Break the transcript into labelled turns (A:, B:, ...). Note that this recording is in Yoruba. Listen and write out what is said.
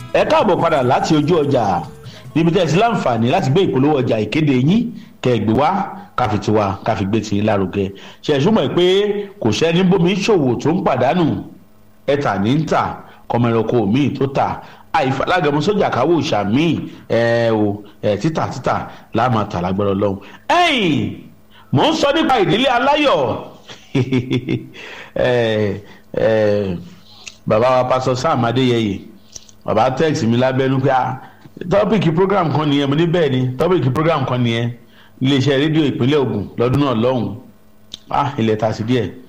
A: ẹ káàbọ̀ padà láti ojú ọjà níbi tẹ́ ẹ sí láǹfààní láti gbé ìpolówó ọjà ìkéde yín kẹgbẹ́ wá káfi tiwa káfi gbé tiyín lárugẹ ṣe ẹ̀sùnmọ̀ pé kò sẹ́ni bómi ṣòwò tó ń pàdánù ẹ̀ta ní ń tà kọmọẹ̀rọ̀kọ míì tó tà àìfàlágẹmọ sójà káwọ ìṣàmì ẹ o ẹ títà títà láàmà tà lágbára Ọlọ́run ẹ̀yìn mò ń sọ nípa ìdílé aláyọ̀ ẹ ẹ bàbá wa pásọ Sam Adéyẹyè bàbá tẹ́ẹ̀sì mi lábẹ́nú pé ah tọ́pìkì program kan nìyẹn mo ní bẹ́ẹ̀ ni tọ́pìkì program kan nìyẹn iléeṣẹ́ rédíò ìpínlẹ̀ Ògùn lọ́dún náà lọ́hùn-ún ah ilẹ̀ ta sí díẹ̀